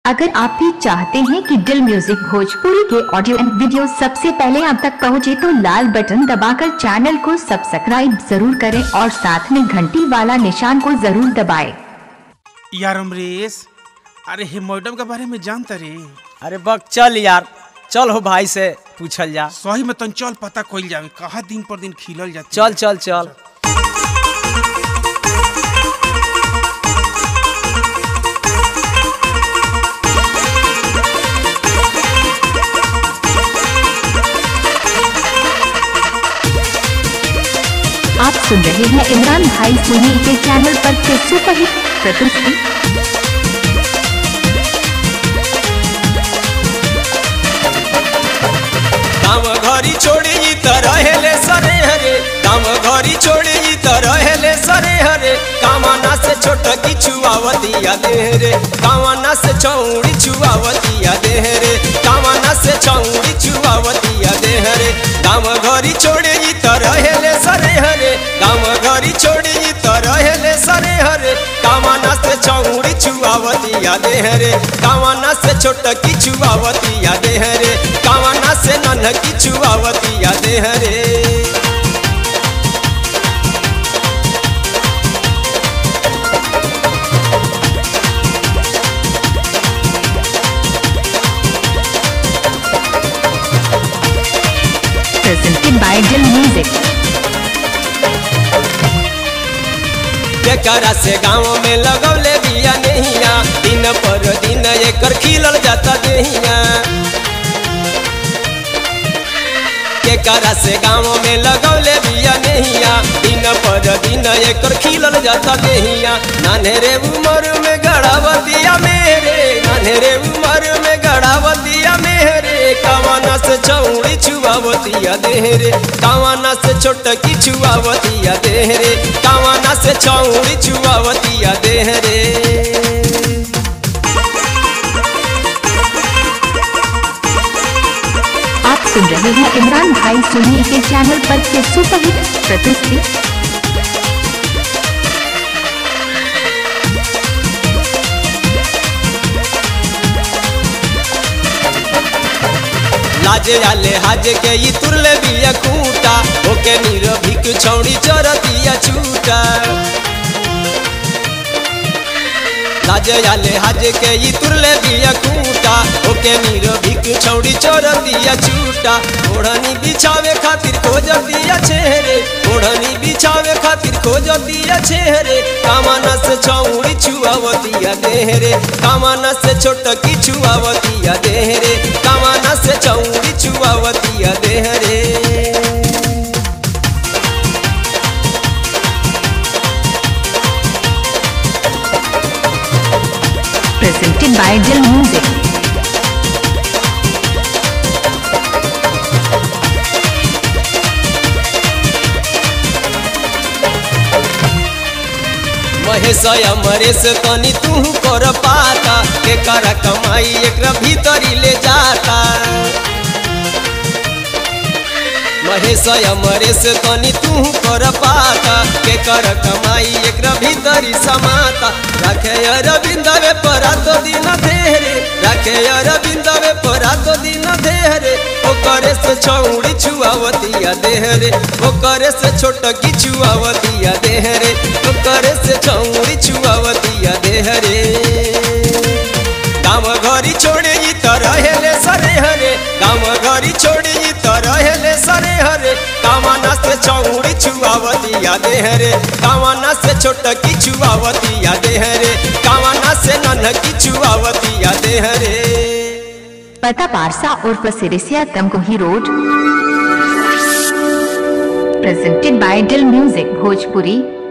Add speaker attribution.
Speaker 1: अगर आप भी चाहते हैं कि दिल म्यूजिक भोजपुरी के ऑडियो एंड वीडियो सबसे पहले आप तक पहुंचे तो लाल बटन दबाकर चैनल को सब्सक्राइब जरूर करें और साथ में घंटी वाला निशान को जरूर दबाएं।
Speaker 2: यार अमरीश अरे हे मैडम के बारे में जानता रे
Speaker 3: अरे बक चल यार चल हो भाई से पूछल जा
Speaker 2: सही में तन चल पता कोई जावे कहा दिन पर दिन खिलल जाती
Speaker 3: चल चल चल
Speaker 1: आप सुन रहे हैं इमरान भाई सुनी के चैनल पर के सुपरहिट प्रस्तुति
Speaker 3: काम घरी छोड़ी ई त रहेले सरे हरे काम घरी छोड़ी ई त रहेले सरे हरे कामना से छोट की छुआवतिया दे रे कामना से चौड़ी छुआवतिया दे रे कामना से चौड़ी छुआवतिया दे रे काम घरी छोड़ी ई त रहेले सरे हरे काम घरी छोड़ी ई त रहेले सरे हरे कामना से चौड़ी छुआवतिया दे रे कामना से छोट की छुआवतिया दे रे कामना से नन्ह की छुआवतिया दे रे
Speaker 1: presented by Dill Music.
Speaker 3: जेकरा से गाँव में लगौले बिया नहिया दिन पर दिन एकर खिलल जाता देहिया जेकरा से गाँव में लगौले बिया नहिया दिन पर दिन एकर खिलल जाता देहिया नान्हे उमर में गड़ावतिया मेरे नान्हे उमर में गड़ावतिया मेरे कवाना से चौड़ी छुआवतिया देहरे कवाना से छोटकी छुआवतिया देहरे कवाना से चौड़ी छुआवतिया देहरे
Speaker 1: आप सुन रहे हैं इमरान भाई सुनी के चैनल पर के सुपरहिट प्रस्तुति
Speaker 3: लाजे आले हाजे के ई तुरले बिया कूटा ओके निरभिक छौड़ी चरतिया छूटा लाजे आले हाजे के ई तुरले बिया कूटा ओके निरभिक छौड़ी चरतिया छूटा ओढ़नी बिछावे खातिर खोजतिया छेहरे ओढ़नी बिछावे खातिर खोजतिया छेहरे कामना से छौड़ी छुआवतिया देहरे कामना से छोटकी छुआवतिया देहरे कामना से चौड़ी छुआवतिया देहरे
Speaker 1: presented by Dill Music.
Speaker 3: Mahesh Amresh तनी तू कर पाता के कर कमाई एक भीतरी ले जाता महेश अमरेश तनी तू कर पाता के कर कमाई एक भीतरी समाता रखे अरविंदवे परा तो दिन धेरे रखे अरविंदवे परा तो दिन धेरे ओकरे से छौड़ी छुआवतिया देहरे ओकरे से छोटकी छुआवतिया देहरे ओकरे से छौड़ी छुआवतिया देहरे गाँव घरी छोड़े ई त रहेले सरे हरे गाँव घरी छोड़े ई त रहेले सरे हरे कामना से चौड़ी छुआवतिया देहरे कामना से छोटकी छुआवतिया देहरे कामना से नन्हकी छुआवतिया देहरे
Speaker 1: पता पारसा और Sirisiya Tamkohi road presented by Dill Music Bhojpuri